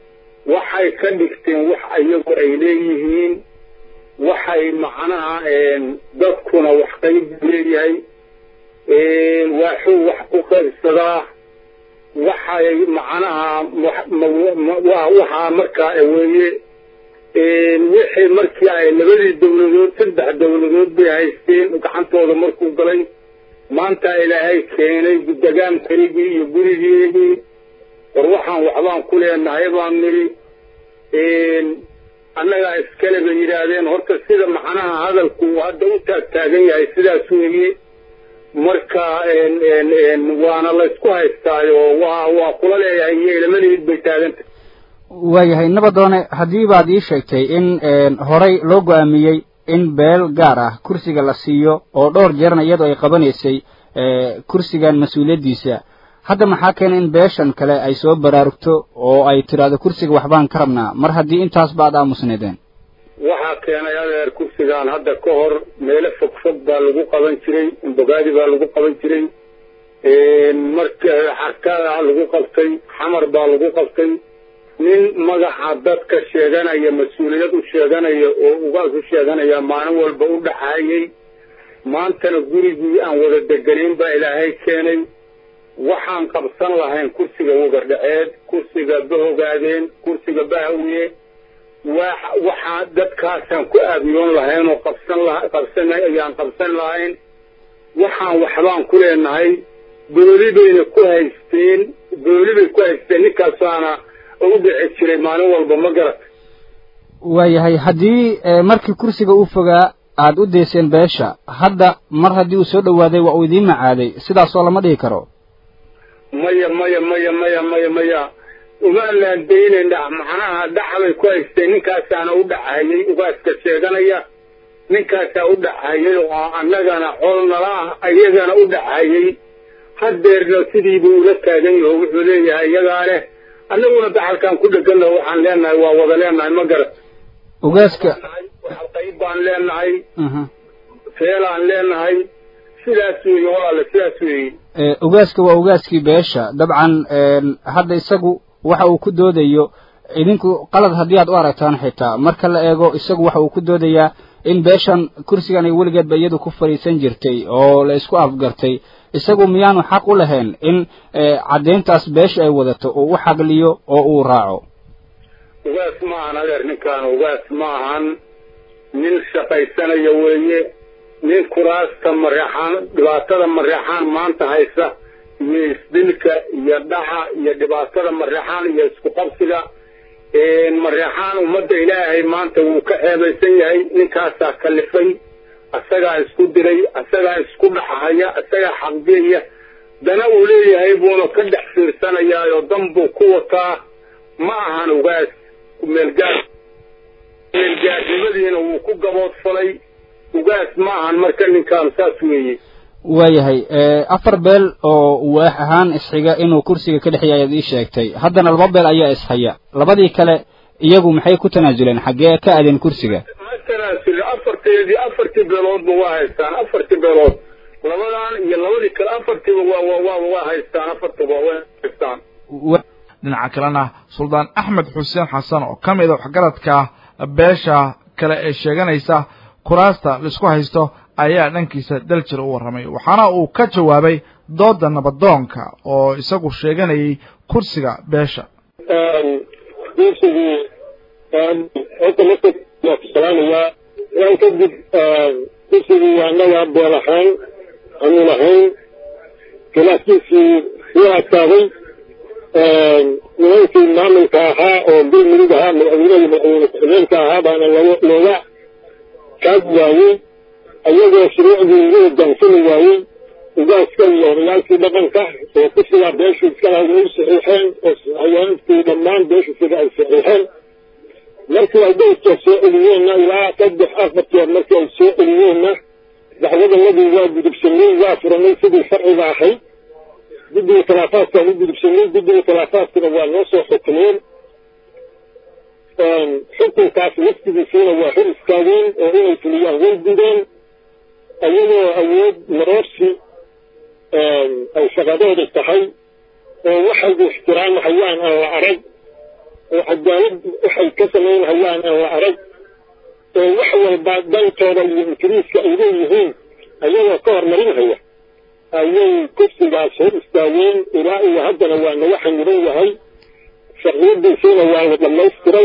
waxay ka dhigteen wax iyagu ay leeyihiin waxay macnaha dadkuna wax qayb leeyahay waaxuu wax ku qaybsadaa waxay macnaha waxaa markaa weeye wixii markii ay labadii dawladood saddex dawladood bay haysteen gacantooda markuu galay maanta ilaahay keenay degaankaygii iyo gurigeedii war waxaan waxbaan ku leenahay baan nidhi annagaa iskale bay yidhaahdeen horta sida macnaha hadalku hadda u taagtaagan yahay sidaas weeye marka waana laysku haystaayo waa waa kula leeyahay iyo ilamaleed bay taaganta waayahay nabadoone haddii baad ii sheegtay in horey loo go-aamiyey in beel gaar ah kursiga la siiyo oo dhowr jeerna iyadoo ay qabanaysay kursigan mas-uuliyaddiisa hadda maxaa keena in beeshan kale ay soo baraarugto oo ay tidhaahdo kursiga waxbaan ka rabnaa mar haddii intaasba aad aamusneedeen waxaa keenay adeer kursigan hadda ka hor meelo fog fog baa lagu qaban jiray imbogaadi baa lagu qaban jiray marka xarkada lagu qabtay xamar baa lagu qabtay nin magaca dadka sheeganaya mas-uuliyad u sheeganaya oo ugaas u sheeganaya maalin walba u dhaxaayay maantana gurigii aan wada deganayn baa ilaahay keenay waxaan qabsan lahayn kursiga wagardhaceed kursiga bahogaadeen kursiga bahawiye waxaa dadkaasaan ku aabiyoon lahayn oo qabsan la qabsan ayaan qabsan lahayn waxaan waxbaan ku leenahay gooli bayna ku haysteen gooli bay ku haysteen ninkaasaana ugu dhici jiray maalin walba ma garat waayahay haddii markii kursiga uu fogaa aad u dayseen beesha hadda mar haddii uu soo dhowaaday waa uu idiin macaaday sidaasoo lama dhihi karo maya maya maya maya maya maya uma laandaynayna macnaha dhaxbay ku haysteen ninkaasaana u dhacayay ugaaska sheeganaya ninkaasaa u dhacayay oo annagana col nala ah iyagana u dhacayay hadeerna sidiibuu ula taagan yaho wuxuu leeyahay iyagaa leh annaguna daxalkaan ku dheganna waxaan leenahay waa wada leenahay ma garat ugaaska qayb baan leenahay feelaan leenahay sidaas weeye walaale sidaas weeye ugaaska waa ugaaskii beesha dabcan hadda isagu waxa uu ku doodayo idinku qalad haddii aad u aragtaan xitaa marka la eego isagu waxa uu ku doodayaa in beeshan kursigan ay weligeedba iyadu ku fadhiisan jirtay oo la isku afgartay isagu miyaanu xaq u lahayn in caddayntaas beesha ay wadato uu u xagliyo oo uu raaco ugaas ma ahan adeer ninkaan ugaas ma ahan nin shaqaysanaya weeye nin kuraasta mareexaan dhibaatada mareexaan maanta haysa iyo isdilka iyo dhaca iyo dhibaatada mareexaan iyo isku qabsiga mareexaan ummadda ilaahay maanta wuu ka ceebaysan yahay ninkaasaa kalifay asagaa isku diray asagaa isku dhaxahaya asagaa xaqgeeya dana uu leeyahay buuna ka dhex fiirsanayaayoo dan buu ku wataa ma ahan ugaas meelgaar meelgaarnimadiina wuu ku gaboodfalay ugaas ma ahan marka ninkaan saas weeye waayahay afar beel oo waax ahaan isxiga inuu kursiga ka dhexeeya ayaad ii sheegtay haddana laba beel ayaa ishaya labadii kale iyagu maxay ku tanaasuleen xaggee ka aadeen kursiga ma tanaasulin afarteedii afartii beeloodba waa haystaan afartii beelood labadan iyo labadii kale afartiiba waa waa waa waa haystaan afartiba waa haystaan dhinaca kalena suldaan axmed xuseen xasan oo ka mid a waxgaradka beesha kale ee sheeganaysa kuraasta laisku haysto ayaa dhankiisa daljir u warramay waxaana uu ka jawaabay dooda nabadoonka oo isagu sheeganayay kursiga beesha kursigu horta marka waa ku salaamayaa waan kadib kursigu waa naga beel ahaan anuun ahayn khilaafkiisii sii adkaaday nimankii maamulka ahaa oo galmudug ahaa madaxweynaha madaxweyne ku-xigeenka ahaa baana looga looga kaag waayey ayagoo shuruucdii ugu hogaansami waayey ugaaska iyo odayaalkii dhaqanka oo kursigaa beeshu iskala way saxiixeen oo haweenkii dhammaan beeshu sida ay saxiixeen markii ay dowska soo celiyeenna ilaa saddex afar jeer markii ay soo celiyeenna dacwadanadii waa gudubsanay waa furanay sidii sharciga ahayd guddiga khilaafaadkaan u gudubsanay guddiga khilaafaadkuna waa noo soo xukumeen xukunkaas waftigiisiina waa hor istaageen oo inay fuliyaan way gudeen ayagoo awood maroorsi ay shaqadooda tahay oo waxay ixtiraamahayaan aan la arag oo cadaalad waxay ka samaynhayaan aan la arag oo wax walba dantooda iyo ingiriiska ay leeyihiin ayagoo ka hormarinhaya ayay kursigaas hor istaageen ilaa iyo haddana waa naga xangiran yahay sharciyadiisiina waa la dhamaystiray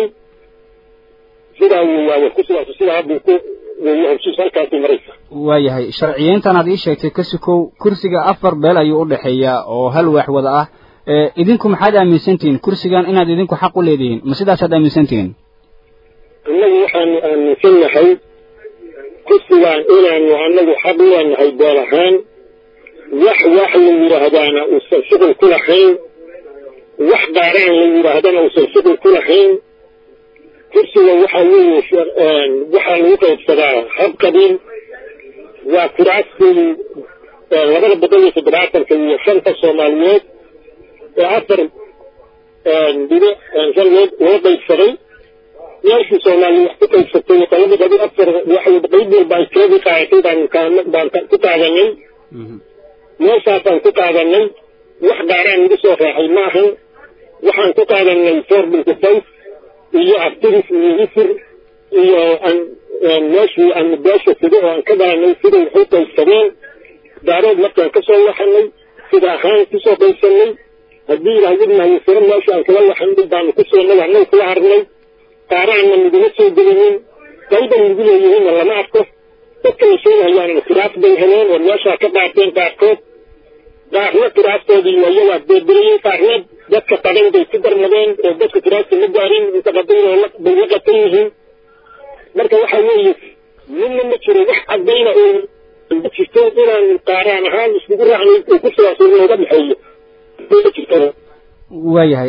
sidaa weeyaaye kursigaas sidaa hadduu ku weeye heshiis halkaasii maraysa waayahay sharciyeyntan aad ii sheegtay kasikow kursiga afar beel ayuu u dhexeeyaa oo hal waax wada ah ee idinku maxaad aaminsantihiin kursigan inaad idinku xaq u leedihiin ma sidaasaad aaminsantihiin annagu waxaanu aaminsannahay kursigan inaanu annagu xaq u leenahay beel ahaan wax wax la yidhaahdaana uusan shuqul ku lahayn wax daaraan la yidhaahdana uusan shuqul ku lahayn kursiga waxaa weeye waxaa lagu qaybsadaa hab qabiil waa kuraastii labada boqol iyo toddobaatanka iyo shanta soomaaliyeed ee afar dhibe shan loo loo qaybsaday meeshii soomaaliya wax ku qaybsatay qolada badi afar waxay qayb walba ay tiradii qaadatay baan kaan baan ku qaadanay meeshaasaan ku qaadanay wax daaraan igu soo raacay maahan waxaan ku qaadanay four binty five iyo activis iyo isir iyo meeshii aanu beesha sida oo aan ka dhalanay siday waxu qaybsadeen daarood markaan ka soo waxanay sida ahaan kusoo qaybsanay haddii ilaahidnahay siro meesha aan kala waxanay baanu ku soonay annaga kula harnay qaaraanna naguma soo gelinin qayban nagu leeyihiinna lama arko dadka la sheegahayaanna kiraas bay heleen oo meeshaa ka dhaateen qaarkood qaarna kiraastoodii ayagaa beeberayey qaarna dadka qadan bay ku darmadeen oo dadka kiraasta ma gaarin inta qadayn bay la qatan yihiin marka waxaa weeye midna ma jiro wax caddayna oo ma jirto inaan qaaraan ahaan iskugu raacnay oo kursigaas nooga dhexeeyo ma jirto waayahay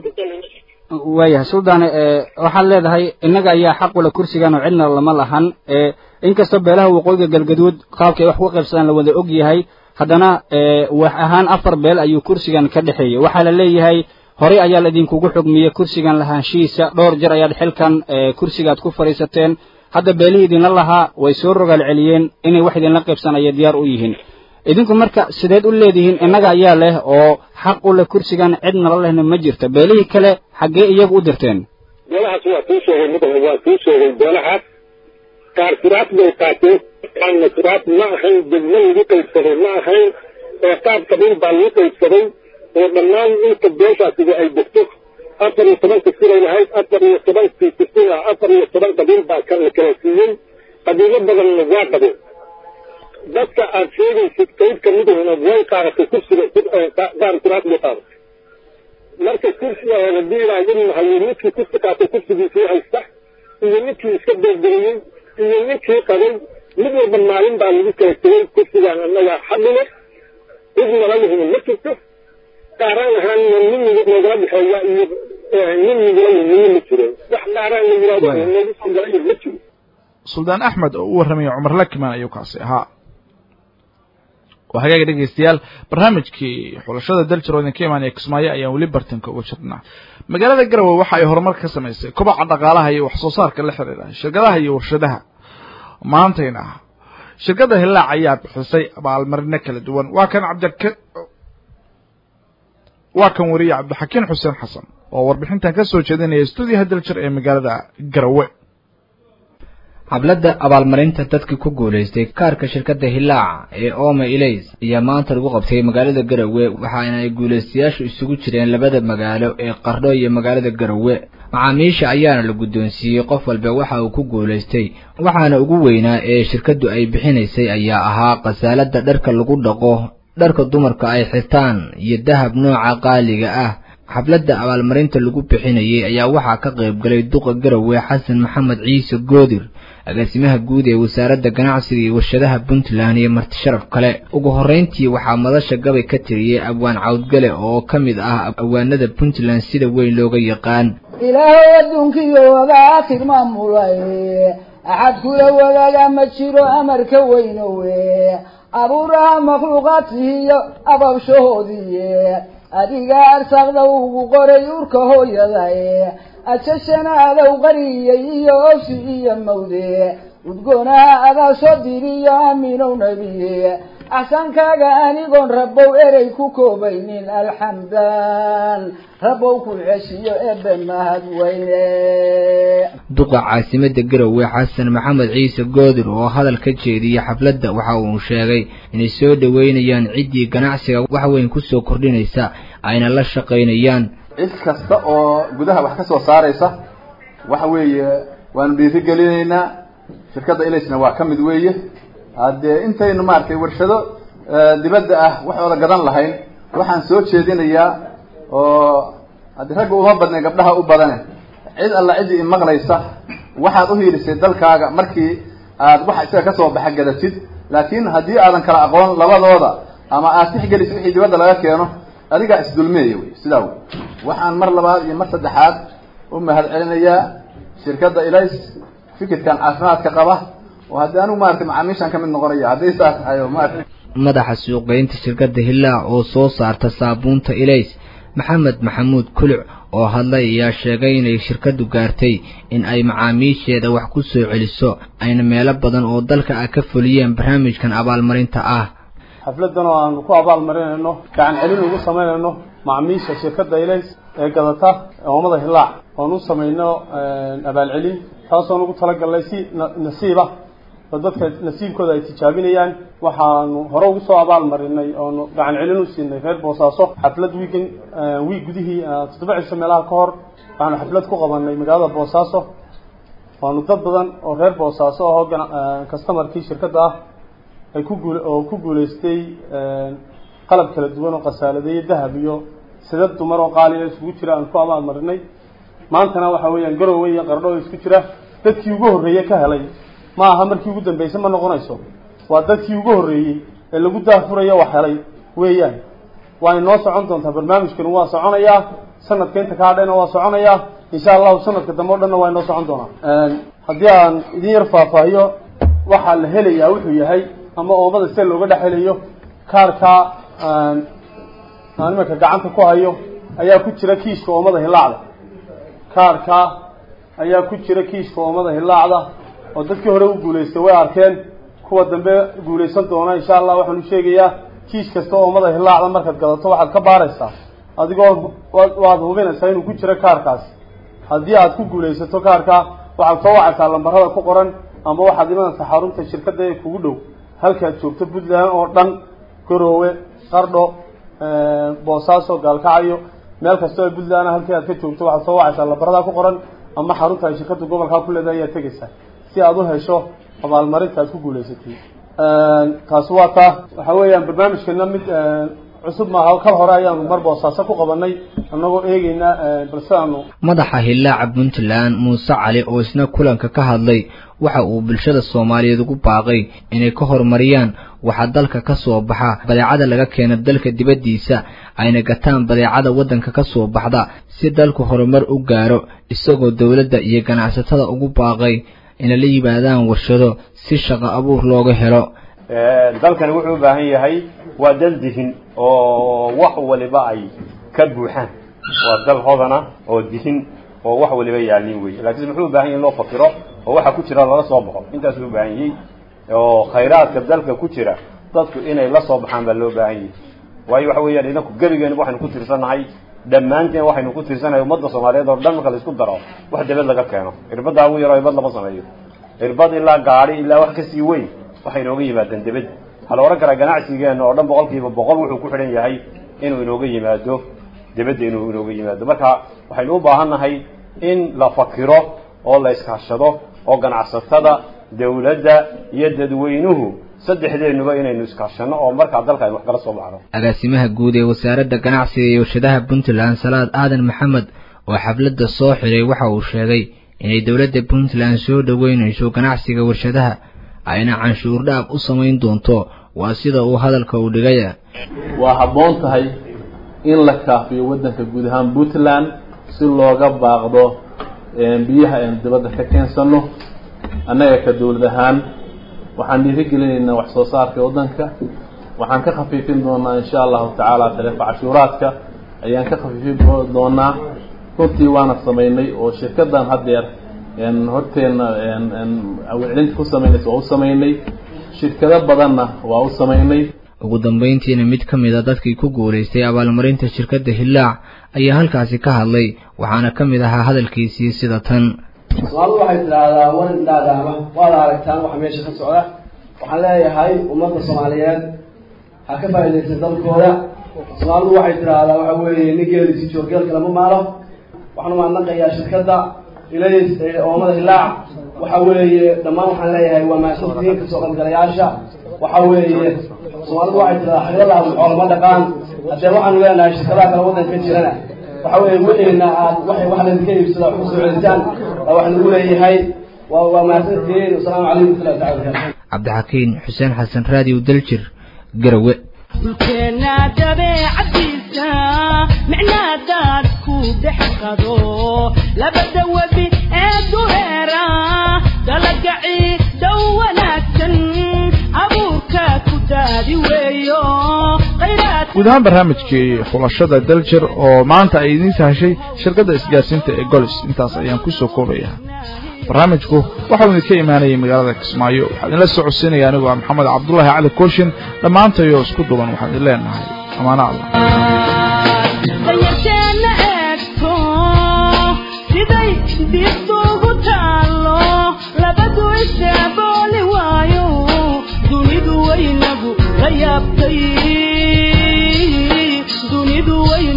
waayahay suldaane waxaad leedahay innaga ayaa xaq ula kursigan oo cidna lama lahan inkastoo beelaha waqooyiga galgaduud qaabkay wax ku qaybsadaan la wada og yahay haddana wax ahaan afar beel ayuu kursigan ka dhexeeyey waxaa la leeyahay horey ayaa la idinkugu xugmiyey kursigan lahaanshihiisa dhowr jeer ayaad xilkan kursigaad ku fadhiisateen hadda beelihii idinla lahaa way soo rogaal celiyeen inay wax idinla qaybsanaya diyaar u yihiin idinku marka sideed u leedihiin innaga ayaa leh oo xaq u leh kursigan cid nala lehna ma jirta beelihii kale xaggee iyagu u dirteen beelahaas waa kuu sheegay mudan waa kuu sheegay beelahaas qaar kiraas bay qaateen qaarna kiraas ma ahayn degmo lagu qaybsaday ma ahayn ee qaab qabiil baa lagu qaybsaday oo dhammaan inta beeshaasiga ay degto afar iyo tobanka siray lahayd afar iyo tobankii kisina afar iyo toban qabiil baa kala kala siiyey qabiilo badanna waa qabeen dadka aad sheegaysid qayb ka midahuna way qaadatay kursiga qaar kiraas bay qaadatay marka kursiga hadii ilaahidin hayo midkii kursi qaatay kursigiisii haysta iyo midkii iska beerberiyey iyo ninkii qabay mid walba maalin baa lagu kala tegay kursigaan annaga xadile cid nalahina ma jirto qaaraan ahaanna nin noogala dhexeeya iyo nin nigula yimina ma jiro wax qaaraan la yidhahdo noogu sugalayo ma jiro suldaan axmed oo u warramaya cumar lakiman ayuu kaasi ahaa waa hagaaga dhegeystayaal barnaamijkii xulashada daljir oo idinka imaanaya kismaayo ayaan weli bartanka uga jirnaa magaalada garowe waxa ay horumar ka samaysay kobaca dhaqaalaha iyo wax soo saarka la xiriira shirkadaha iyo warshadaha maantayna shirkadda hillaac ayaa bixisay abaalmarino kala duwan waa kan cabdik waa kan wariye cabdixakiin xuseen xasan oo warbixintan ka soo jeedinaya stuudiyaha daljir ee magaalada garowe xafladda abaalmarinta dadkii ku guulaystay kaarka shirkadda hillaac ee oma ilays ayaa maanta lagu qabtay magaalada garowe waxaana ay guulaystayaashu isugu jireen labada magaalo ee qardho iyo magaalada garowe macaamiisha ayaana la guddoonsiiyey qof walba waxa uu ku guulaystay waxaana ugu weynaa ee shirkaddu ay bixinaysay ayaa ahaa khasaaladda dharka lagu dhaqo dharka dumarka ay xirtaan iyo dahab nooca qaaliga ah xafladda abaalmarinta lagu bixinayay ayaa waxaa ka qayb galay duqa garowe xasan maxamed ciise goodir agaasimaha guud ee wasaaradda ganacsiga iyo warshadaha puntland iyo marti sharaf kale ugu horrayntii waxaa madasha gabay ka tiriyey abwaan cawdgale oo ka mid ah awaanada puntland sida weyn looga yaqaan ilaahay adduunkiyo wagaakhir maamulay axad kula wadaaga ma jiro amarka weynowe abuuraha makhluuqaadkiiyo ababshahoodii adiga arsaaqda ugu qoray urka hooyaday ajashana adow qariyey iyo ofsi iyo mawde udgoonaha adaa soo diriyo aamiinow nebiye axsankaaga anigoon rabow erey ku koobaynin alxamdan rabow ku ceshiyo ebe mahad weyne duqa caasimada garowe xasan maxamed ciise goodir oo hadal ka jeediyey xafladda waxa uu sheegay inay soo dhoweynayaan ciddii ganacsiga wax weyn kusoo kordhinaysa ayna la shaqaynayaan cid kasta oo gudaha wax ka soo saaraysa waxa weeye waanu dhiirigelinaynaa shirkadda ilaysna waa ka mid weeye haddee intaynu maaragtay warshado dibadda ah waxooda gadan lahayn waxaan soo jeedinayaa oo haddii ragga uma badnay gabdhaha u badane cid alla ciddii imaqlaysa waxaad u hiilisay dalkaaga markii aad waxa isaga kasoo baxa gadatid laakiin haddii aadan kala aqoon labadooda ama aad tixgelisid wixii dibadda laga keeno adigaa isdulmeeya wey sidaa wey waxaan mar labaad iyo mar saddexaad u mahad celinayaa shirkadda ilays fikirkan caafimaadka qaba oo haddii anigu maaragtay macaamiishaan ka mid noqonaya haddii saas ayo maaragtay madaxa suuqgeynta shirkadda hillaac oo soo saarta saabuunta ilays maxamed maxamuud kuluc oo hadlay ayaa sheegay inay shirkaddu gaartay in ay macaamiisheeda wax ku soo celiso ayna meelo badan oo dalka ah ka fuliyeen barnaamijkan abaalmarinta ah xafladan oo aanu ku abaalmarinayno gacan celin ugu samaynayno macmiisha shirkadda ilays ee gadata oomada hillaac oon u samayno abaalcelin taasoon ugu talagalnay si nasiiba oo dadka nasiibkooda ay tijaabinayaan waxaanu hore ugu soo abaal marinay oonu gacan celin u siinay reer boosaaso xaflad wiigan wiig gudihii toddoba cisho meelaha ka hor waxaanu xaflad ku qabanay magaalada boosaaso waanu dad badan oo reer boosaaso ahoo customarkii shirkadda ah ay ku guul oo ku guulaystay qalab kala duwan oo qasaaladeeyo dahab iyo sidad dumar oo qaaliya isugu jira aan ku abaal marinay maantana waxa weeyaan garowe iyo qardho oo isku jira dadkii ugu horreeye ka helay ma aha markii ugu dambeysay ma noqonayso waa dadkii ugu horreeyey ee lagu daafurayo wax helay weeyaan waa inoo socon doontaa barnaamijkani waa soconayaa sanadka inta kaa dhayna waa soconayaa insha allahu sanadka dambe o dhanna waa inoo socon doonaa haddii aan idin yar faahfaahiyo waxaa la helayaa wuxuu yahay ama oomada sida looga dhex helayo kaarka aan imanka gacanta ku hayo ayaa ku jira kiiska oomada hilaacda kaarka ayaa ku jira kiiska oomada hilaacda oo dadkii hore u guulaystay way arkeen kuwa dambe guulaysan doona insha allah waxaanu sheegayaa kiis kasta oomada hilaacda markaad gadato waxaad ka baaraysaa adigoo waad hubinaysaa inuu ku jiro kaarkaasi haddii aad ku guulaysato kaarka waxaad soo wacaysaa lambarada ku qoran ama waxaad imanaysaa xarunta shirkadda ee kugu dhow halkaad joogto puntland oo dhan garoowe qardho boosaaso gaalkacyo meel kastoo ee puntland halkii aad ka joogto waxaad soo wacaysaa lambarada ku qoran ama xarunta ay shirkadda gobolkaa ku leedahay ayaad tegaysaa si aad u hesho abaalmarinta aad ku guulaysatay taasi waa taa waxa weeyaan barnaamijkeena mid cusub maaha kal hore ayaanu mar boosaaso ku qabanay annagoo eegeynaa balse aanu madaxa hillaaca puntland muuse cali oo isna kulanka ka hadlay waxa uu bulshada soomaaliyeed ugu baaqay inay ka horumariyaan waxaa dalka ka soo baxa badeecada laga keena dalka dibaddiisa ayna gataan badeecada waddanka ka soo baxda si dalku horumar u gaaro isagoo dowladda iyo ganacsatada ugu baaqay inay la yimaadaan warshado si shaqo abuur looga helo dalkani wuxuu u baahan yahay waa dal dihin oo wax waliba ay ka buuxaan waa dal hodana oo dihin oo wax waliba yaalin wey laakiin muxuu u baahan yahay in loo fakiro oo waxa ku jira lala soo baxo intaasuu u baahan yahay oo khayraadka dalka ku jira dadku inay la soo baxaan baa loo baahan yahay waayo waxa weeyaan idinku gebigeena waxaynu ku tirsanahay dhammaanteen waxaynu ku tirsanahay ummadda soomaaliyeed oo dhan marka la isku daro wax dabad laga keeno irbaddaa ugu yaroo irbad lama sameeyo irbad ilaa gaari ilaa wax kasii weyn waxay inooga yimaadeen dibadda waxaa la odhan karaa ganacsigeena oo dhan boqolkiiba boqol wuxuu ku xidhan yahay inuu inooga yimaado dibadda inuu inooga yimaado marka waxaynu u baahannahay in la fakiro oo la iskaashado oo ganacsatada dawladda iyo dadweynuhu saddexdeenuba inaynu iskaashano oo markaa dalka aynu wax kala soo baxno agaasimaha guud ee wasaaradda ganacsiga iyo warshadaha puntland salaad aadan maxamed oo xafladda soo xiray waxa uu sheegay inay dowladda puntland soo dhoweynayso ganacsiga warshadaha ayna canshuur dhaaf u samayn doonto waa sida uu hadalka u dhigaya waa habboon tahay in la kaafiyo waddanka guud ahaan puntland si looga baaqdo biyaha aynu dibadda ka keensano annaga ka dowlad ahaan waxaan dhiirigelinaynaa wax soo saarka waddanka waxaan ka khafiifin doonaa insha allahu tacaala tariifa cashuuraadka ayaan ka khafiifin doonaa runtii waana samaynay oo shirkadan haddeer horteenna awcelinta ku samaynaysa waa u samaynay shirkado badanna waa u samaynay ugu dambayntiina mid ka mid a dadkii ku guulaystay abaalmarinta shirkadda hillaac ayaa halkaasi ka hadlay waxaana ka mid ahaa hadalkiisii sida tan soomaalidu waxay tidhaahdaa war indhaadaama waad aragtaan waxa meesha ka socda waxaan leeyahay ummadda soomaaliyeed ha ka faa'iidaysan dalkooda soomaalidu waxay tidhaahdaa waxa weeye nin geelisi joorgeelka lama maalo waxaan umaadnaqayaa shirkadda ilays ee oomada hilaac waxa weeye dhammaan waxaan leeyahay waa mahadsantihiin kasoo qaybgalayaasha waxa weeye soomaalidu waxay tidhahdaa xaryalaha xoolama dhaqaan haddee waxaanu leenahay shirkadaha kale waddanka ka jirana waxa weeye wixiina aad waxay wax laydinka iibsada wax kusoo celisaan baa wax lagu leeyahay waa waa mahadsantihiin wasalaamu calaykum warahmatullahi tacala barakatu cabdixakiin xuseen xasan raadiyo daljir garawe dhulkeenna dabeecadiisa micnaa daadku dhex qado labada webi ee dureera dalagaci dhow wanaagsan abuurka ku daadi weeyo khayraad guud ahaan barnaamijkii xulashada daljir oo maanta ay idiin sahashay shirkadda isgaarsiinta ee golis intaas ayaan kusoo koobayaa barnaamijku waxau idinka imaanayay magaalada kismaayo waxaa idinla soo codsiinaya anigoo ah maxamed cabdullaahi cali kooshin dhammaantayoo isku duban waxaan idin leenahay amaano allah danyarteenna eegto siday dibduugu taallo labadu isaabooli waayo dunidu waynagu la yaabtay dunidu waynagu